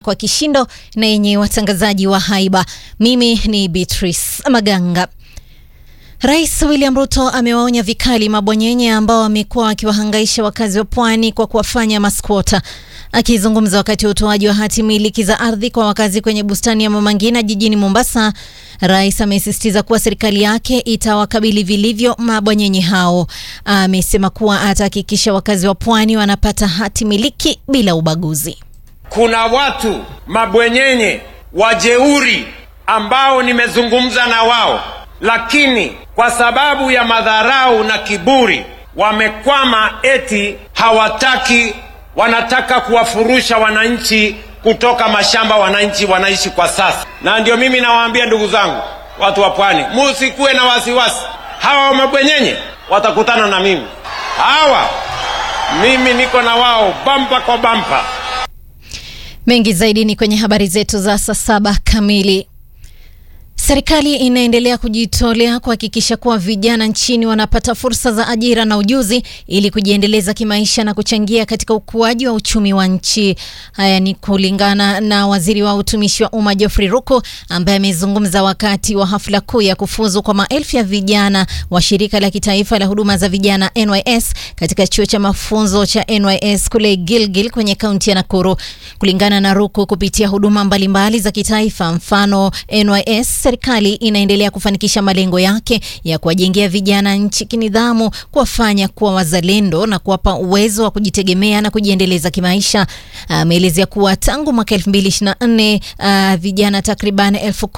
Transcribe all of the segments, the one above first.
kwa kishindo na yenye watangazaji wa haiba. Mimi ni Beatrice Maganga. Rais William Ruto amewaonya vikali mabwanyenye ambao wamekuwa wakiwahangaisha wakazi wa pwani kwa kuwafanya maskwota. Akizungumza wakati wa utoaji wa hati miliki za ardhi kwa wakazi kwenye bustani ya Mama Ngina jijini Mombasa, rais amesisitiza kuwa serikali yake itawakabili vilivyo mabwanyenye hao. Amesema kuwa atahakikisha wakazi wa pwani wanapata hati miliki bila ubaguzi. Kuna watu mabwenyenye wajeuri ambao nimezungumza na wao, lakini kwa sababu ya madharau na kiburi wamekwama, eti hawataki, wanataka kuwafurusha wananchi kutoka mashamba wananchi wanaishi kwa sasa. Na ndio mimi nawaambia ndugu zangu, watu wa pwani, musikuwe na wasiwasi. Hawa mabwenyenye watakutana na mimi, hawa mimi niko na wao bampa kwa bampa. Mengi zaidi ni kwenye habari zetu za saa saba kamili. Serikali inaendelea kujitolea kuhakikisha kuwa vijana nchini wanapata fursa za ajira na ujuzi ili kujiendeleza kimaisha na kuchangia katika ukuaji wa uchumi wa nchi. Haya ni kulingana na waziri wa utumishi wa umma Geoffrey Ruku ambaye amezungumza wakati wa hafla kuu ya kufuzu kwa maelfu ya vijana wa shirika la kitaifa la huduma za vijana NYS katika chuo cha mafunzo cha NYS kule Gilgil kwenye kaunti ya Nakuru. Kulingana na Ruku, kupitia huduma mbalimbali za kitaifa, mfano NYS serikali inaendelea kufanikisha malengo yake ya kuwajengea vijana nchi kinidhamu, kuwafanya kuwa wazalendo na kuwapa uwezo wa kujitegemea na kujiendeleza kimaisha. Ameelezea kuwa tangu mwaka 2024 uh, vijana takriban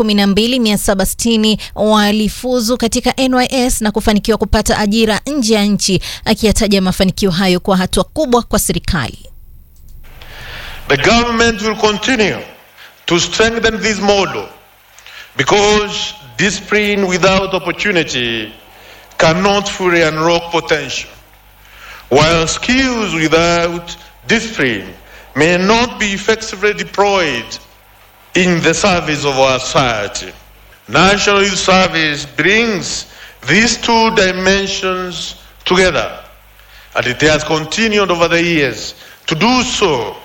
12760 walifuzu katika NYS na kufanikiwa kupata ajira nje ya nchi, akiyataja mafanikio hayo kwa hatua kubwa kwa serikali. The government will continue to strengthen this model because discipline without opportunity cannot fully unlock potential, while skills without discipline may not be effectively deployed in the service of our society. National Youth Service brings these two dimensions together, and it has continued over the years to do so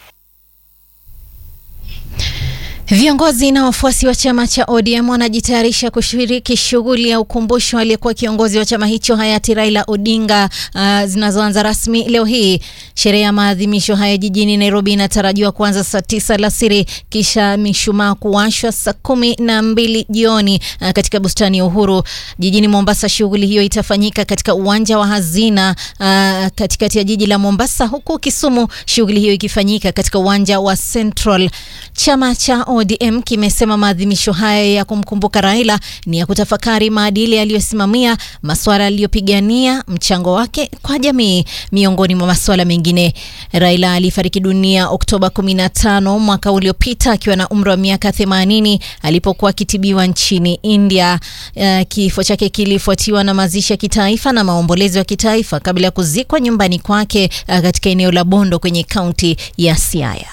Viongozi na wafuasi wa chama cha ODM wanajitayarisha kushiriki shughuli ya ukumbusho aliyekuwa kiongozi wa chama hicho hayati Raila Odinga uh, zinazoanza rasmi leo hii. Sherehe ya maadhimisho haya jijini Nairobi inatarajiwa kuanza saa tisa alasiri kisha mishumaa kuwashwa saa kumi na mbili jioni uh, katika bustani ya Uhuru. Jijini Mombasa, shughuli hiyo itafanyika katika uwanja wa Hazina uh, katikati ya jiji la Mombasa, huku Kisumu shughuli hiyo ikifanyika katika uwanja wa Central. Chama cha ODM kimesema maadhimisho haya ya kumkumbuka Raila ni ya kutafakari maadili aliyosimamia, masuala aliyopigania, mchango wake kwa jamii, miongoni mwa masuala mengine. Raila alifariki dunia Oktoba 15 mwaka uliopita akiwa na umri wa miaka 80 alipokuwa akitibiwa nchini India. Uh, kifo chake kilifuatiwa na mazishi ya kitaifa na maombolezo ya kitaifa kabla ya kuzikwa nyumbani kwake uh, katika eneo la Bondo kwenye kaunti ya Siaya.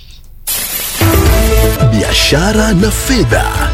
Biashara na fedha.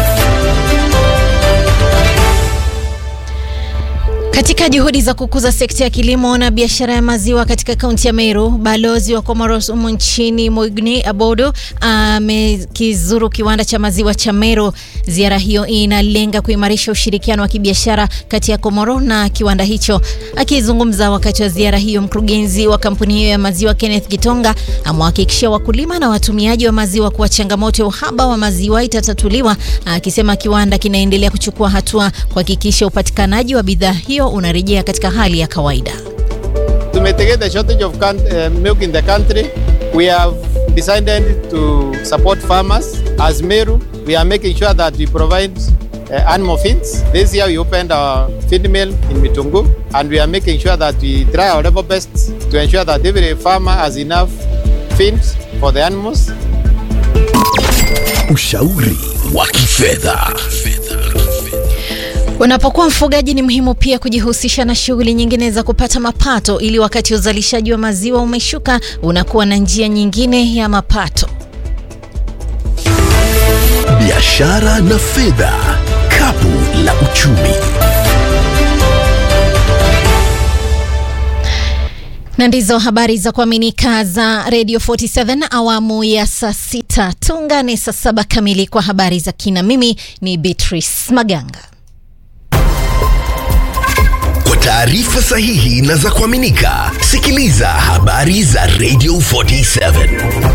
Katika juhudi za kukuza sekta ya kilimo na biashara ya maziwa katika kaunti ya Meru, balozi wa Comoros humu nchini Mogni Abodo amekizuru kiwanda cha maziwa cha Meru. Ziara hiyo inalenga kuimarisha ushirikiano wa kibiashara kati ya Komoro na kiwanda hicho. Akizungumza wakati wa ziara hiyo, mkurugenzi wa kampuni hiyo ya maziwa Kenneth Gitonga amewahakikishia wakulima na watumiaji wa maziwa kuwa changamoto ya uhaba wa maziwa itatatuliwa, akisema kiwanda kinaendelea kuchukua hatua kuhakikisha upatikanaji wa bidhaa hiyo unarejea katika hali ya kawaida. To mitigate the shortage of uh, milk in the country, we have decided to support farmers. As Meru, we are making sure that we provide uh, animal feeds. This year we opened our feed mill in Mitungu and we are making sure that we try our level best to ensure that every farmer has enough feed for the animals. Ushauri wa kifedha. Unapokuwa mfugaji ni muhimu pia kujihusisha na shughuli nyingine za kupata mapato ili wakati uzalishaji wa maziwa umeshuka unakuwa na njia nyingine ya mapato. Biashara na fedha. Kapu la uchumi. na ndizo habari za kuaminika za Radio 47 awamu ya saa sita. Tuungane saa saba kamili kwa habari za kina. Mimi ni Beatrice Maganga. Kwa taarifa sahihi na za kuaminika, sikiliza habari za Radio 47.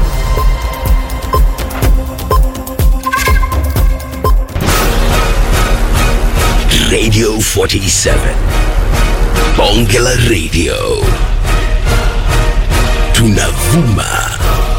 Radio 47. Bonge la Radio. Tunavuma